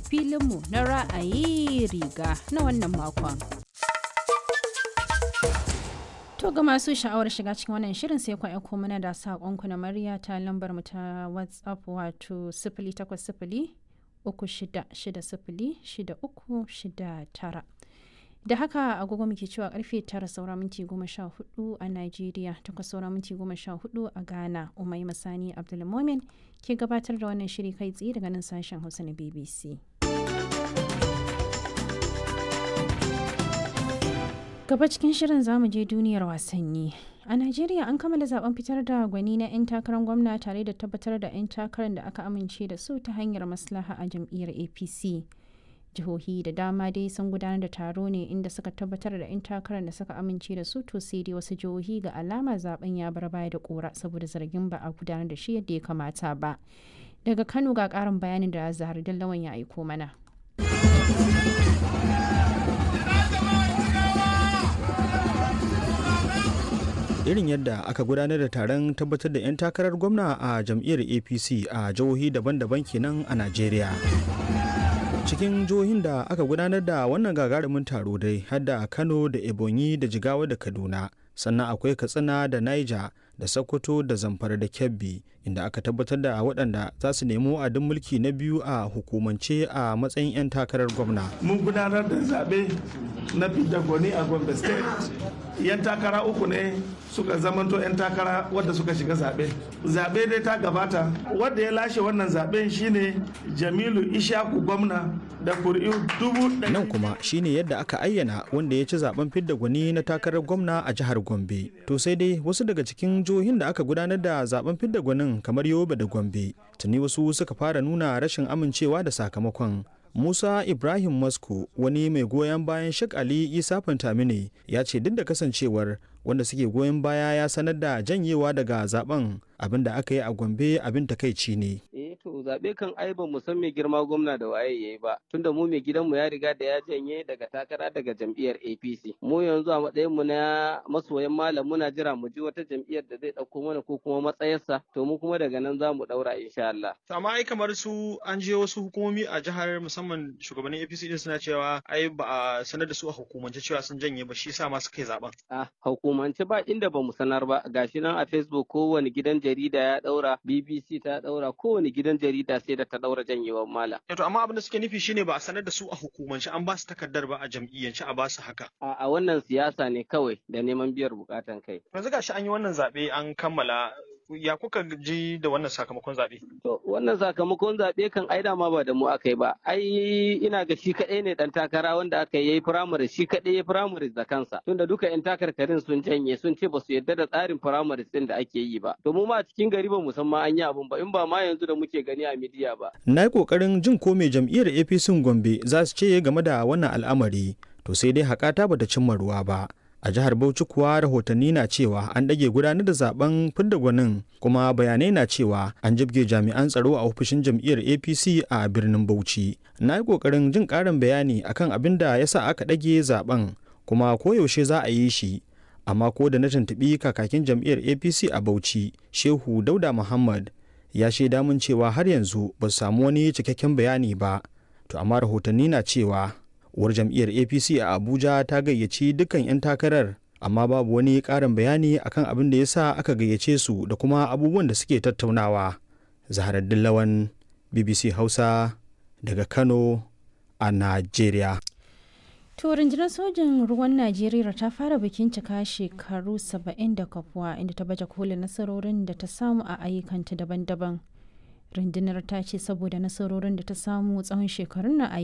filinmu na ra'ayi riga na wannan makon. To ga masu sha'awar shiga cikin wannan shirin sai ku aiko mana da saƙonku na murya ta lambar mu ta WhatsApp wato sifili takwas sifili uku shida shida sifili shida uku shida tara. Da haka agogo muke cewa karfe tara saura minti goma sha hudu a Najeriya takwas saura minti goma sha hudu a Ghana Umai Masani Abdulmomin ke gabatar da wannan shiri kai tsaye daga nan sashen Hausa na BBC. Gaba cikin shirin zamu je duniyar wasanni. A Najeriya an kammala zaben fitar da gwani na 'yan takarar gwamna tare da tabbatar da 'yan takarar da aka amince da su ta hanyar maslaha a jam'iyyar APC. Jihohi da dama dai sun gudanar da taro ne inda suka tabbatar da 'yan takarar da suka amince da su to sai dai wasu jihohi ga alama zaben ya bar baya da kora saboda zargin ba a gudanar da shi yadda ya kamata ba. Daga Kano ga karin bayanin da Zahar Dallawan ya aiko mana. irin yadda aka gudanar da taron tabbatar da 'yan takarar gwamna a jam'iyyar apc a jihohi daban-daban kenan a najeriya cikin jihohin da aka gudanar da wannan gagarumin taro dai har da kano da ebonyi da jigawa da kaduna sannan akwai katsina da niger da sokoto da zamfara da kebbi inda aka tabbatar da waɗanda za su nemi wa'adin mulki na biyu a hukumance a matsayin 'yan takarar gwamna mun gudanar da zaɓe na fidda gwani a gombe state yan takara uku ne suka zamanto 'yan takara wadda suka shiga zaɓe zaɓe dai ta gabata wadda ya lashe wannan zaɓen shine jamilu ishaku gwamna da kuri'u dubu nan kuma shine yadda aka ayyana wanda ya ci zaben fidda gwani na takarar gwamna a jihar gombe to sai dai wasu daga cikin jihohin da aka gudanar da zaben fidda gwanin kamar yobe da gombe tuni wasu suka fara nuna rashin amincewa da sakamakon Musa Ibrahim Masko wani mai goyon bayan Sheikh Ali Isa Fantamine ya ce duk da kasancewar wanda suke goyon baya ya sanar da janyewa daga zaben abin da aka yi a Gombe abin takaici ne. Eh to zabe kan ai ba mu san mai girma gwamna da waye yayi ba tunda mu mai gidanmu ya riga da ya janye daga takara daga jam'iyyar APC. Mu yanzu a matsayin mu na masoyan malam muna jira mu ji wata jam'iyyar da zai dauko mana ko kuma matsayarsa to mu kuma daga nan za mu daura insha Allah. Amma ai kamar su an je wasu hukumomi a jihar musamman shugabannin APC din suna cewa ai ba a sanar da su a hukumance cewa sun janye ba shi yasa ma suka yi zaben. Ah hukumance ba inda ba mu sanar ba gashi nan a Facebook kowane gidan jarida ya daura BBC ta daura kowane gidan jarida sai da ta daura janyewar mala. To amma abin da suke nufi shine ba a sanar da su a hukumance an ba su takardar ba a jam'iyyance a ba su haka. A, a wannan siyasa ne kawai da neman biyar bukatan kai. Yanzu gashi an yi wannan zaɓe an kammala ya kuka ji da wannan sakamakon zaɓe? To wannan sakamakon zaɓe kan ai dama ba da mu aka yi ba. Ai ina ga shi kaɗai ne ɗan takara wanda aka yi firamare shi kaɗai ya firamare da kansa. Tunda duka 'yan takarkarin sun janye sun ce ba su yarda da tsarin firamare ɗin da ake yi ba. To mu ma a cikin gari ba mu san ma an yi abun ba in ba ma yanzu da muke gani a midiya ba. Na yi ƙoƙarin jin ko mai jam'iyyar APC Gombe za su ce game da wannan al'amari. To sai dai haƙata bata cimma ruwa ba. a jihar bauchi kuwa rahotanni na cewa an ɗage gudanar da zaben fidda gwanin kuma bayanai na cewa an jibge jami'an tsaro a ofishin jam'iyyar apc a birnin bauchi na yi ƙoƙarin jin ƙarin bayani akan abin da ya sa aka ɗage zaben kuma koyaushe za a yi shi amma ko da na tuntuɓi kakakin jam'iyyar apc a bauchi shehu dauda muhammad ya shaida mun cewa har yanzu ba su samu wani cikakken bayani ba to amma rahotanni na cewa uwar jam'iyyar apc a abuja ta gayyaci dukkan 'yan takarar amma babu wani ƙarin bayani akan abin da ya sa aka gayyace su da kuma abubuwan da suke tattaunawa zaharaddin lawan bbc hausa daga kano a najeriya To rundunar sojin ruwan Najeriya ta fara bikin cika shekaru 70 da kafuwa inda ta baje kolin nasarorin da ta samu a ayyukanta daban-daban. rundunar ta ce saboda nasarorin da ta samu tsawon shekarun na